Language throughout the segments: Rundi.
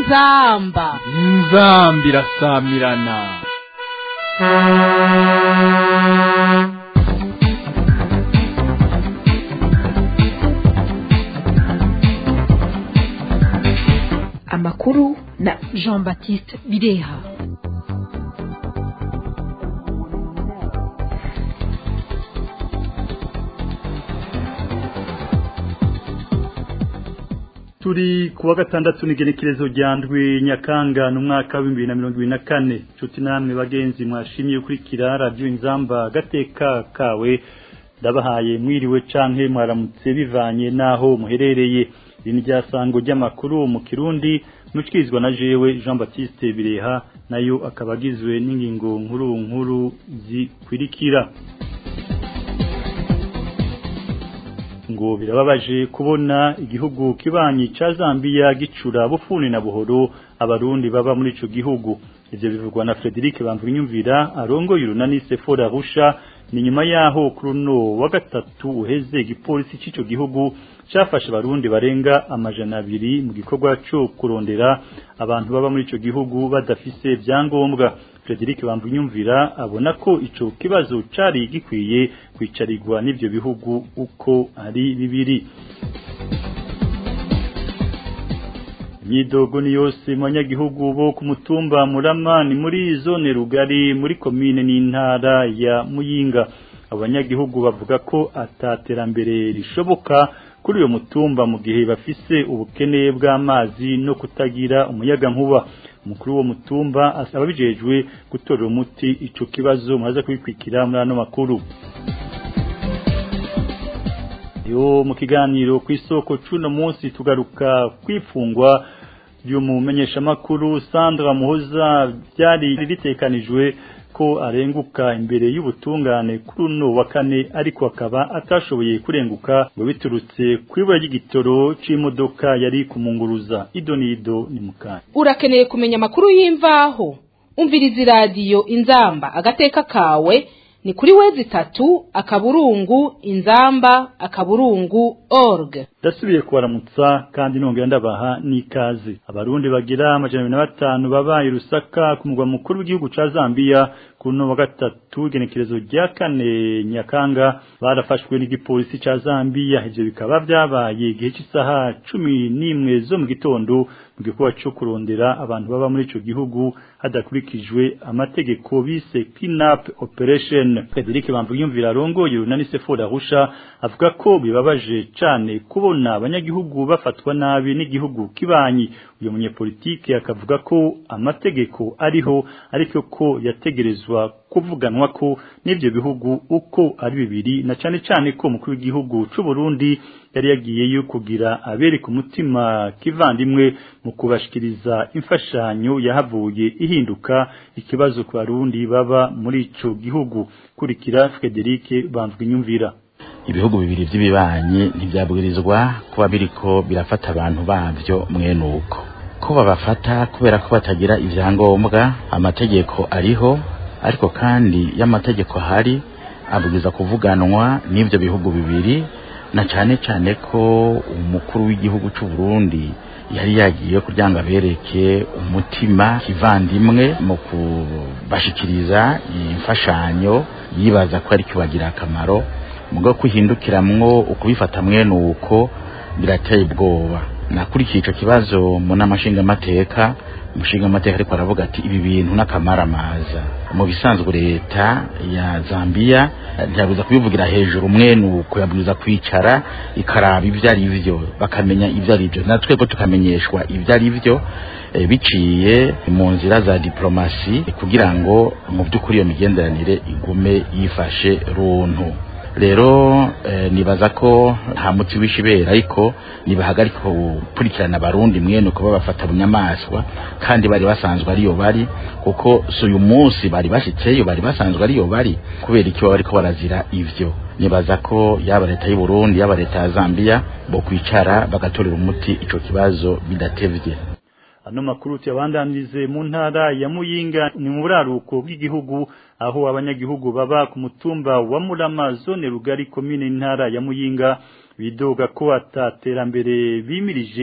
inzamba inzamba irasamirana amakuru na jean baptiste bireha turi kuwa gatandatu n'igenekerezo rya ndwi nyakanga mu mwaka w'ibihumbi bibiri na mirongo ibiri na kane nshuti namwe bagenzi mwashimye gukurikira radiyo inzamba gateka kawe ndabahaye mwiriwe canke mwaramutse bivanye n'aho muherereye iri ni ryasango ry'amakuru mu kirundi nushyikirizwa na jewe jean baptiste bireha nayo akaba agizwe n'ingingo nkuru nkuru zikurikira ngo birababaje kubona igihugu kibanyi ca Zambia gicura bufuni na buhoro abarundi baba muri ico gihugu ivyo bivugwa na Frederic Bamvunyumvira arongoye urunani Sephora Rusha ni nyuma yaho kuruno wa gatatu uheze igipolisi c'ico gihugu cafashe abarundi barenga amajana abiri mu gikorwa cyo kurondera abantu baba muri ico gihugu badafise vyangombwa Frederic Bamvunyumvira abona ko ico kibazo cari gikwiye kwicarirwa n'ivyo bihugu uko ari bibiri imyidogo ni yose mu banyagihugu bo ku mutumba murama ni muri zone rugari muri komine n'intara ya muyinga abanyagihugu bavuga ko ataterambere rishoboka kuri uyo mutumba mu gihe bafise ubukene bw'amazi no kutagira umuyaga nkuba umukuru wo mutumba asaba bijejwe gutorera umuti ico kibazo muhaza kubikwikira muri ano makuru yo mu kiganiro ku isoko cuno munsi tugaruka kwifungwa ry'umumenyeshamakuru Sandra Muhoza byari ritekanijwe ko arenguka imbere y'ubutungane kuri uno wa kane ariko akaba atashoboye kurenguka ngo biturutse kwibura ry'igitoro c'imodoka yari kumunguruza idonido ni mukanya urakeneye kumenya amakuru y'imvaho umviriza iradiyo inzamba agateka kawe ni kuri wezi itatu akaburungu inzamba akaburungu org ndasubiye kubaramutsa kandi nongera ndabaha n'ikaze abarundi bagira amajana abiri na batanu babaye rusaka ku mugwa mukuru w'igihugu ca Zambia kuno wa gatatu igenekerezo rya kane nyakanga barafashwe n'igipolisi ca Zambia ivyo bikaba vyabaye igihe cy'isaha cumi n'imwe zo mu gitondo mu gikorwa cyo kurondera abantu baba muri ico gihugu hadakurikijwe amategeko bise kidnap operation Frederic Bamvuyumvira arongoye urunani Sephora Rusha avuga ko bibabaje cane kubona abanyagihugu bafatwa nabi n'igihugu kibanyi uyo munyepolitike akavuga ko amategeko ariho ariko ko yategerezwa kuvuganwa ko n'ivyo bihugu uko ari bibiri na cane cane ko umukuru w'igihugu c'u Burundi yari yagiyeyo kugira abereka umutima kivandimwe mu kubashikiriza imfashanyo yahavuye ihinduka ikibazo ku barundi baba muri ico gihugu kurikira Frederic Bamvwinyumvira ibihugu bibiri by'ibibanyi ntibyabwirizwa kuba biriko birafata abantu bavyo mwene uko ko babafata kubera ko batagira ivyangombwa amategeko ariho ariko kandi y'amategeko ahari abwiza kuvuganwa n'ivyo bihugu bibiri na cane cane ko umukuru w'igihugu c'u Burundi yari yagiye kugira ngo abereke umutima kivandimwe mu kubashikiriza imfashanyo yibaza ko ari kibagira akamaro mugo kuhindukiramwo ukubifata mwene uko birateye ubwoba nakurikiye ico kibazo mu namashinga amateka umushinga amateka ariko aravuga ati ibi bintu n'akamaramaza mu bisanzwe leta ya Zambia ntiyabuza kubivugira hejuru mwene uko yabwiza kwicara ikaraba ivyo ari byo bakamenya ivyo ari byo natwe ko tukamenyeshwa ivyo ari byo e, biciye mu nzira za diplomasi kugira ngo mu by'ukuri iyo migenderanire igume yifashe runtu rero eh, nibaza ko nta muti w'ishibera ariko nibahagarika gukurikirana abarundi mwene uko babafata bunyamaswa kandi bari basanzwe ariyo bari kuko si uyu munsi bari bashitseyo bari basanzwe ariyo bari kubera iki baba bariko barazira ivyo nibaza ko yaba leta y'u Burundi yaba leta ya Zambia bo kwicara bagatorera umuti ico kibazo bidatevye ano makuru tuyabandanize mu ntara ya Muyinga ni mu buraruko bw'igihugu aho abanyagihugu baba ku mutumba wa Murama zone rugari komine intara ya Muyinga bidoga ko ataterambere bimirije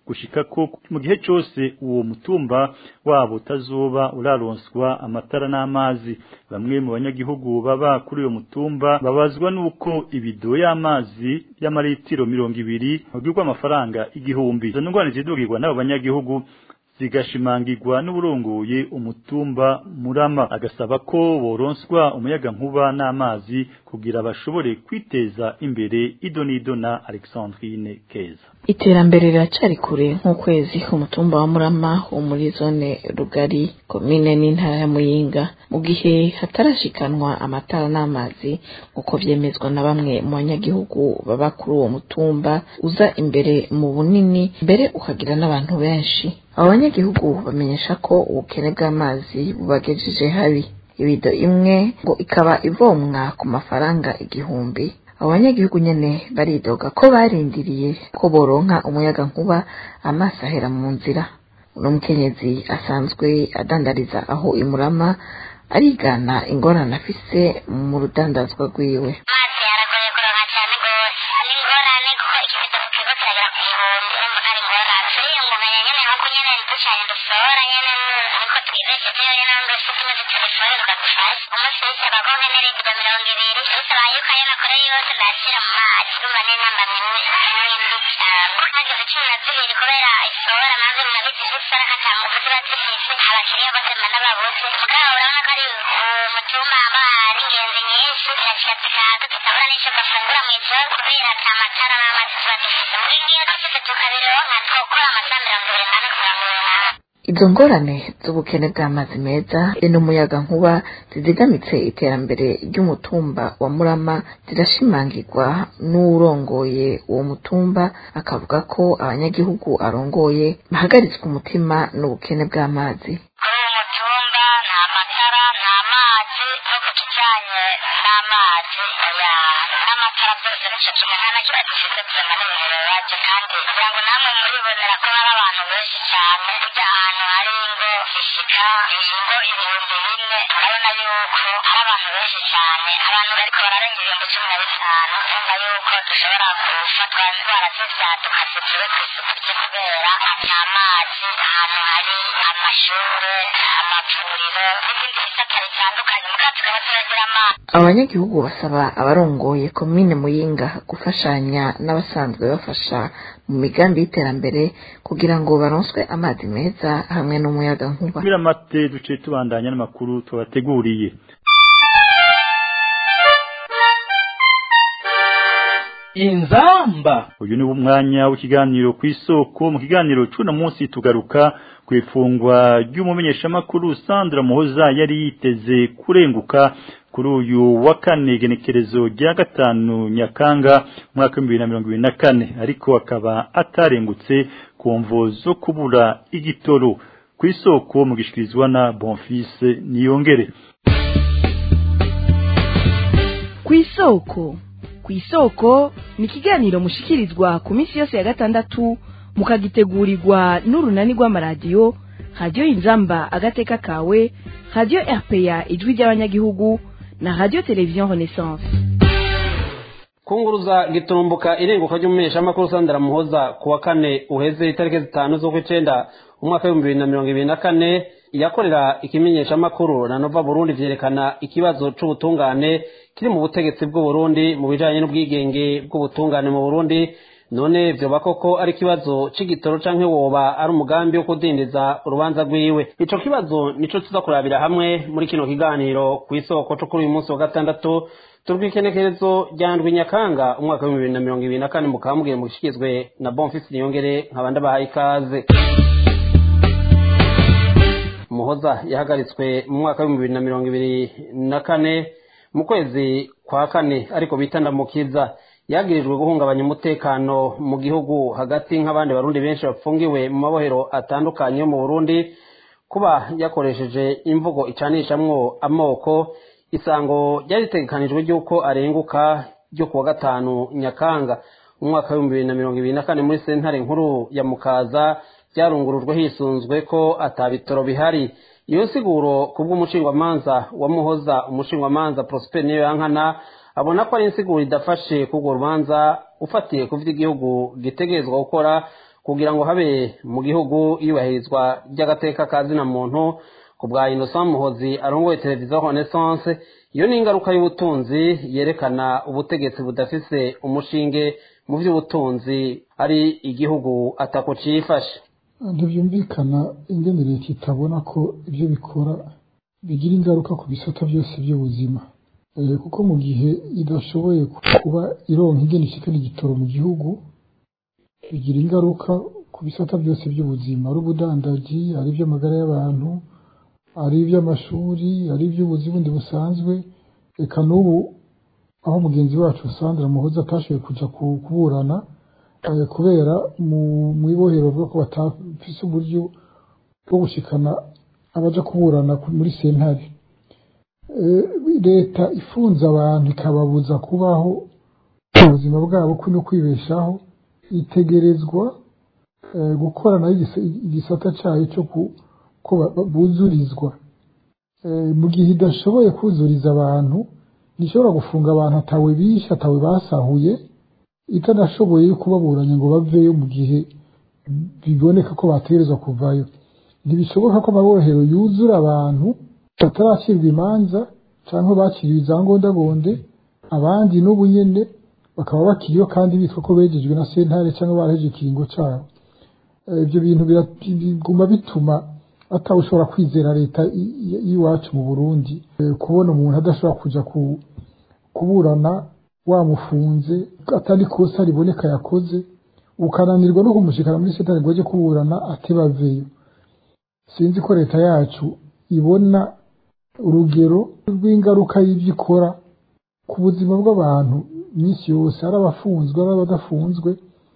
gushika ko mu gihe cyose uwo mutumba wabo utazoba uraronswa amatara n'amazi bamwe mu banyagihugu baba kuri uyo mutumba babazwa nuko ibido y'amazi y'amaritiro mirongo ibiri bagirwa amafaranga igihumbi izo ndwara zidugirwa n'abo banyagihugu zigashimangirwa n'uburongoye umutumba murama agasaba ko boronswa umuyaga nkuba n'amazi kugira bashobore kwiteza imbere idonido na Alexandrine Keza iterambere riracari kure nk'ukwezi umutumba wa murama wo muri zone rugari komine n'intara ya muyinga mu gihe hatarashikanwa amatara n'amazi nk'uko vyemezwa na bamwe mu banyagihugu baba kuri uwo mutumba uza imbere mu bunini mbere ukagira n'abantu benshi abo banyagihugu bamenyesha ko ubukene bw'amazi bubagejeje habi ibido imwe ngo ikaba ivomwa ku mafaranga igihumbi abo banyagihugu nyene baridoga ko barindiriye ko boronka umuyaga nkuba amaso ahera mu nzira uno mukenyezi asanzwe adandariza aho imurama arigana ingorane afise mu rudandazwa rwiwe amazi yaragoye kuronka cyane rwose ni ingorane kuko ikibido kiba kiragera ku gihumbi urumva ko ari ingorane turiyungunganya nyene nkuko nyene ducanye dusohora nyene niko twibeshejeyo nyene ngo se tumeze telefone tukagufasha umunsi wese bagonke n'iribido mirongo ibiri bisaba yuko ayo nakore yose ndayashyira mu mazi urumva n'intambamyi n'indi cyane hageze cumi na zibiri kubera isohora nanze munabizi isora katangufu ziba zifise abakiriya bose mba nababuze mugabo urabona ko ari umutumba haba hari ingenzi nyinshi zirashika zikaza tutabura n'ico bafungura mw'ijoro kubera ata matara n'amazi tuba dufise muri ngiyo dufise tukabironka twokora amasaha mirongo ibiri n'ane kugira ngo uronke izo ngorane z'ubukene bw'amazi meza be n'umuyaga nkuba zizigamitse iterambere ry'umutumba wa murama zirashimangirwa n'urongoye uwo mutumba akavuga ko abanyagihugu arongoye bahagaritswe umutima n'ubukene bw'amazi kuri uyu mutumba nta matara nta mazi no ku kijyanye n'amazi oya n'amatara byose nicyo kimwe nta na kimwe dufite tuzana n'ibintu bibaje kandi kugira ngo namwe muribonera ko hari abantu benshi cyane ujya ahantu hari ingo zishika ingo ibihumbi bine urabona yuko hari abantu benshi cyane abantu bariko bararenga ibihumbi cumi na bitanu urumva yuko dushobora gufatwa indwara z'ivyaduka zivuye ku isuku rye kubera ata mazi ahantu hari amashure amavuriro n'ibindi bisata bitandukanye mugabo tukaba turagira amazi abanyagihugu basaba abarongoye komine muyinga gufashanya n'abasanzwe bafasha mu migambi y'iterambere kugira ngo baronswe amazi meza hamwe n'umuyaga nkuba Miramate duce tubandanya n'amakuru tubateguriye inzamba uyu ni umwanya w'ikiganiro ku isoko mu kiganiro cy'uno munsi tugaruka ku ifungwa ry'umumenyeshamakuru Sandra Muhoza yari yiteze kurenguka kuri uyu wa kane genekerezo rya gatanu Nyakanga mwaka w'ibihumbi bibiri na mirongo ibiri na kane ariko akaba atarengutse ku mvo zo kubura igitoro ku isoko mu gishikirizwa na Bonfils Niyongere ku isoko ku isoko ni ikiganiro mushikirizwa ku minsi yose ya gatandatu mukagitegurirwa n'urunani rw'amaradiyo radiyo inzamba agateka kawe radiyo rpa ijwi ry'abanyagihugu na radiyo televiziyo renaissance kunguruza gitumbuka irenguka ry'umumenyeshamakuru sandra muhoza ku wa kane uheze itariki zitanu z'ukwicenda umwaka w'ibihumbi bibiri na mirongo ibiri na kane yakorera ikimenyeshamakuru na nova burundi vyerekana ikibazo c'ubutungane kiri mu butegetsi bw'uburundi mu bijanye n'ubwigenge bw'ubutungane mu burundi none vyoba koko ari ikibazo c'igitoro canke woba ari umugambi wo kudindiza urubanza rwiwe ico kibazo nico tuza kurabira hamwe muri kino kiganiro kw'isoko co kuri uyu munsi wa gatandatu turwikenekerezo rya ndwi nyakanga umwaka w'ibihumbi bibiri na mirongo ibiri na kane mukaba mubwiye mushikizwe na bonfisi niyongere nkaba ndabahaye ikaze muhoza yahagaritswe mu mwaka w'ibihumbi bibiri na mirongo ibiri na kane mu kwezi kwa kane ariko bita ndamukiza yagirijwe guhungabanya umutekano mu gihugu hagati nk'abandi barundi benshi bafungiwe mu mabohero atandukanye yo mu burundi kuba yakoresheje imvugo icanishamwo amoko isango ryari ritegekanijwe ry'uko arenguka ryo kuwa gatanu nyakanga umwaka w'ibihumbi bibiri na mirongo ibiri na kane muri sentare nkuru ya mukaza byarungurujwe hisunzwe ko atabitoro bihari iyo nsiguro ku bw'umushingwamanza wa muhoza umushingwamanza prosper niyo yankana abona ko ari insiguro idafashe k'urwo rubanza ufatiye ku vyo igihugu gitegerezwa gukora kugira ngo habe mu gihugu iyubahirizwa ry'agateka ka zina muntu ku bwa innocent muhozi arongoye televiziyo renaissance iyo ni ingaruka y'ubutunzi yerekana ubutegetsi budafise umushinge mu by'ubutunzi ari igihugu atako cifashe ntibyumvikana ingene leta itabona ko ibyo bikora bigira ingaruka ku bisata byose by'ubuzima kuko mu gihe idashoboye kuba ironka ingene ishikana igitoro mu gihugu bigira ingaruka ku bisata byose by'ubuzima ari ubudandaji ari iby'amagara y'abantu ari iby'amashuri ari iby'ubuzi bundi busanzwe reka n'ubu aho mugenzi wacu Sandra Muhoza atashoboye kuja kuburana kubera mu ibohero bwo ko batafise uburyo bwo gushikana abaja kuburana muri sentare leta ifunze abantu ikababuza kubaho ubuzima bwabo no kwibeshaho itegerezwa gukorana igisata cyayo cyo ko buzurizwa mu gihe idashoboye kuzuriza abantu ntishobora gufunga abantu atawe bishe atawe basahuye itanashoboye kubaburanya ngo baveyo mu gihe biboneka ko bategerezwa kuvayo ntibishoboka ko amabohero yuzura abantu bataracirwa imanza cyangwa bakiriwe izangondagonde abandi n'ubu nyene bakaba bakiriyo kandi bitwa ko begejwe na sentare cyangwa baraheje ikiringo cyabo ibyo bintu biguma bituma atawushobora kwizera leta y'iwacu mu burundi kubona umuntu adashobora kuja kuburana wamufunze atari kosa riboneka yakoze ukananirwa no kumushikana muri sentare ngo ajye kuburana atebaveyo sinzi ko leta yacu ibona urugero rw'ingaruka y'ibyo ikora ku buzima bw'abantu iminsi yose ari abafunzwe ari abadafunzwe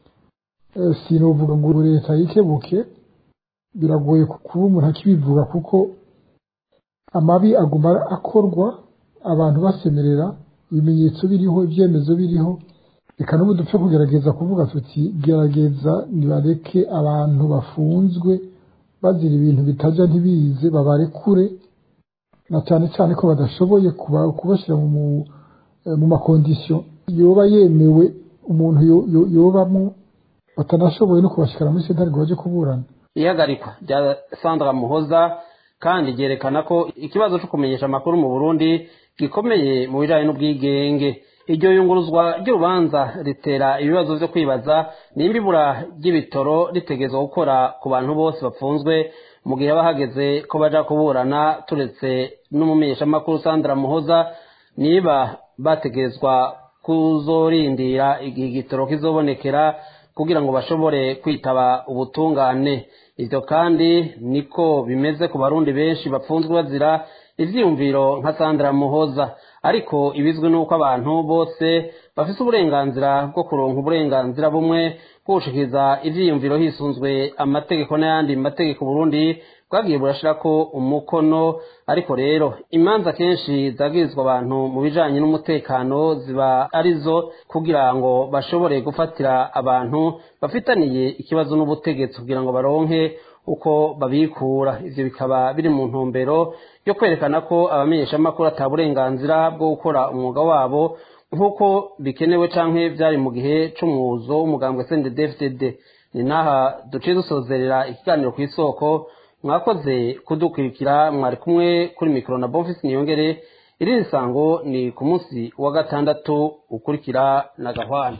sinovuga ngo leta yikebuke biragoye kuba umuntu akibivuga kuko amabi aguma akorwa abantu basemerera ibimenyetso biriho ibyemezo biriho reka n'ubu dupfe kugerageza kuvuga tuti gerageza nibareke abantu bafunzwe bazira ibintu bitajya ntibize babarekure na cyane cyane ko badashoboye kubashyira mu makondisiyo yoba yemewe umuntu yobamo batanashoboye no kubashyikara muri sentare ngo bajye kuburana ihagarikwa rya sandra muhoza kandi ryerekana ko ikibazo cyo kumenyesha amakuru mu burundi gikomeye mu bijyanye n'ubwigenge iryo yunguruzwa ry'urubanza ritera ibibazo byo kwibaza nimba ibura ry'ibitoro ritegezwa gukora ku bantu bose bapfunzwe mu gihe haba hageze ko baja kuburana turetse n'umumenyeshamakuru sandra muhoza niba bategerezwa kuzorindira igihe igitoro kizobonekera kugira ngo bashobore kwitaba ubutungane ibyo kandi niko bimeze ku barundi benshi bapfunzwe bazira ivyiyumviro nka sandra muhoza ariko ibizwi nuko abantu bose bafise uburenganzira bwo kuronka uburenganzira bumwe bwo gushikiriza ivyiyumviro hisunzwe amategeko n'ayandi mategeko burundi bwagiye burashirako umukono ariko rero imanza kenshi zagirizwa abantu mu bijanye n'umutekano ziba arizo kugira ngo bashobore gufatira abantu bafitaniye ikibazo n'ubutegetsi kugira ngo baronke uko babikura ivyo bikaba biri mu ntumbero yo kwerekana ko abamenyeshamakuru ata burenganzira bwo gukora umwuga wabo nk'uko bikenewe canke vyari mu gihe c'umwuzo w'umugambwe CNDD-FDD ni naha duciye dusozerera ikiganiro ku isoko mwakoze kudukurikira mwari kumwe kuri mikoro na bonfisi niyongere irindi sango ni ku munsi wa gatandatu ukurikira na gahwana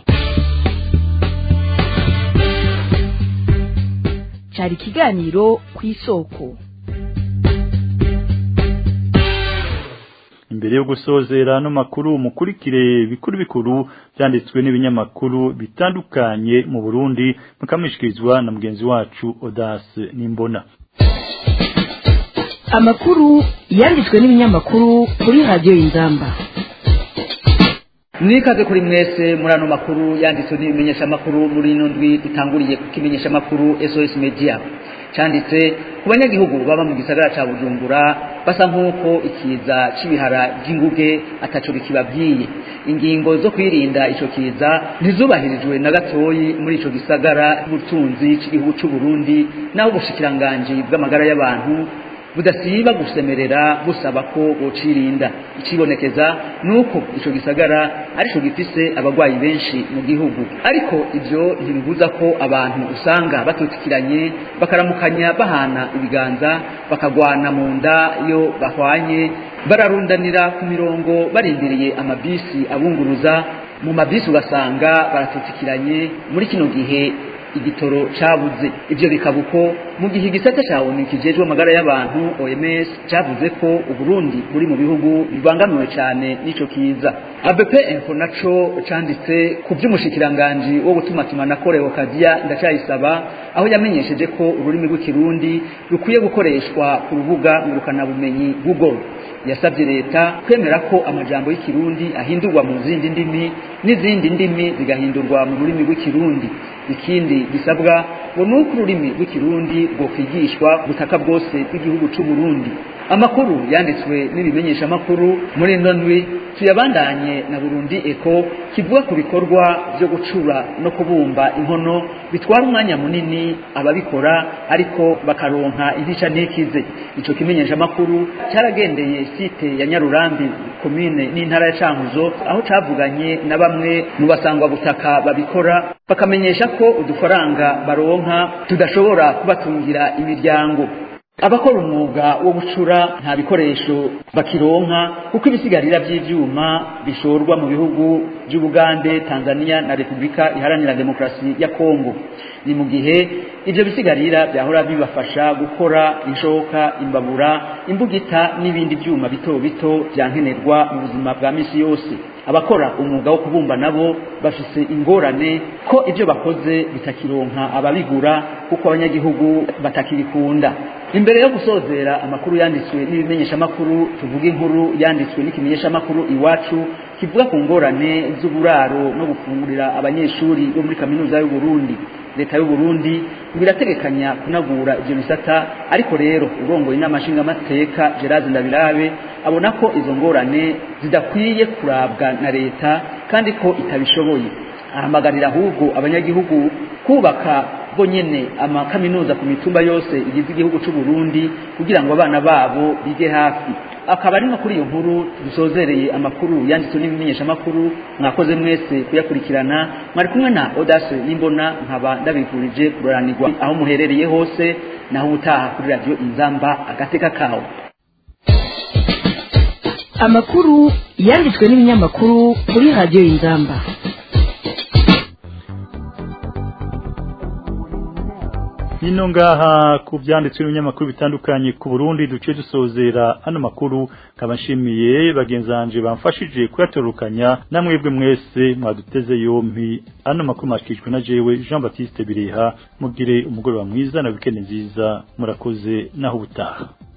cyari ikiganiro ku isoko imbere yo gusozera ano makuru mukurikire bikuru bikuru byanditswe n'ibinyamakuru bitandukanye mu Burundi mukamishyikirizwa na mugenzi wacu Odas Nimbona amakuru yanditswe n'ibinyamakuru kuri radiyo y'ingamba mwikaze kuri mwese muri ano makuru yanditswe n'ibimenyeshamakuru muri ino ndwi dutanguriye ku kimenyeshamakuru SOS Media cyanditse ku banyagihugu baba mu gisagara ca Bujumbura basa nk'uko ikiza c'ibihara by'inguge ataco bikibabwiye ingingo zo kwirinda ico kiza ntizubahirijwe na gatoyi muri ico gisagara c'ubutunzi c'igihugu c'u Burundi naho ubushikiranganji bw'amagara y'abantu budasiba gusemerera busaba ko bocirinda icibonekeza nuko ico gisagara arico gifise abagwayi benshi mu gihugu ariko ivyo ntibibuza ko abantu usanga batutikiranye bakaramukanya bahana ibiganza bakagwana mu nda iyo bahwanye bararundanira ku mirongo barindiriye amabisi abunguruza mu mabisi ugasanga baratutikiranye muri kino gihe igitoro cabuze ivyo bikaba uko mu gihe igisata ca onu kijejwe amagara y'abantu OMS cavuze ko Uburundi buri mu bihugu bibangamiwe cane n'ico kiza ABP Info naco canditse ku vy'umushikiranganji wo gutumatuma Koreo Kadia ndacayisaba aho yamenyesheje ko ururimi rw'ikirundi rukwiye gukoreshwa ku rubuga ngurukana bumenyi Google yasabye leta kwemera ko amajambo y'ikirundi ahindurwa mu zindi ndimi n'izindi ndimi zigahindurwa mu rurimi rw'ikirundi ikindi gisabwa ngo ni uko ururimi rw'ikirundi rwokwigishwa butaka bwose bw'igihugu c'u Burundi amakuru yanditswe n'ibimenyeshamakuru muri ino ndwi tuyabandanye na Burundi Eco kivuga ku bikorwa byo gucura no kubumba inkono bitwara umwanya munini ababikora ariko bakaronka intica ntikize ico kimenyeshamakuru cyaragendeye site ya Nyarurambi komine n'intara ya Cankuzo aho cavuganye na bamwe mu basangwa butaka babikora bakamenyesha ko udufaranga baronka tudashobora kubatungira imiryango abakora umwuga wo gucura nta bikoresho bakironka kuko ibisigarira by'ivyuma bishorwa mu bihugu by'Ubugande, Tanzania na Republika Iharanira Demokarasi ya Kongo ni mu gihe ivyo bisigarira byahora bibafasha gukora inshoka imbabura imbugita n'ibindi byuma bito bito byankenerwa mu buzima bwa misi yose abakora umwuga wo kubumba nabo bafise ingorane ko ivyo bakoze bitakironka ababigura kuko abanyagihugu batakibikunda imbere yo gusozera amakuru yanditswe n'ibimenyeshamakuru tuvuga inkuru yanditswe n'ikimenyeshamakuru iwacu kivuga ku ngorane z'uburaro no gufungurira abanyeshuri bo muri kaminuza y'u Burundi leta y'u Burundi birategekanya kunagura ivyo bisata ariko rero urongoye n'amashinga amateka Gerard Ndabirabe abona ko izo ngorane zidakwiye kurabwa na leta kandi ko itabishoboye ahamagarira ahubwo abanyagihugu kubaka bo nyene amakaminuza ku mitumba yose igize igihugu c'u Burundi kugira ngo abana babo bige hafi akaba ari no kuri iyo nkuru dusozereye amakuru yanditswe n'ibimenyesha amakuru mwakoze mwese kuyakurikirana mwari kumwe na Audace Nimbona nkaba ndabifurije kuroranirwa aho muherereye hose naho ubutaha kuri radio Inzamba agateka kawe amakuru yanditswe n'ibinyamakuru kuri radio Inzamba Nino ngaha ku byanditswe n'ibinyamakuru bitandukanye ku Burundi duce dusozera ano makuru kabashimiye bagenzanje bamfashije kuyatorukanya namwebwe mwese mwaduteze yompi ano makuru makijwe na jewe Jean Baptiste Bireha mugire umugoroba mwiza na weekend nziza murakoze naho ubutaha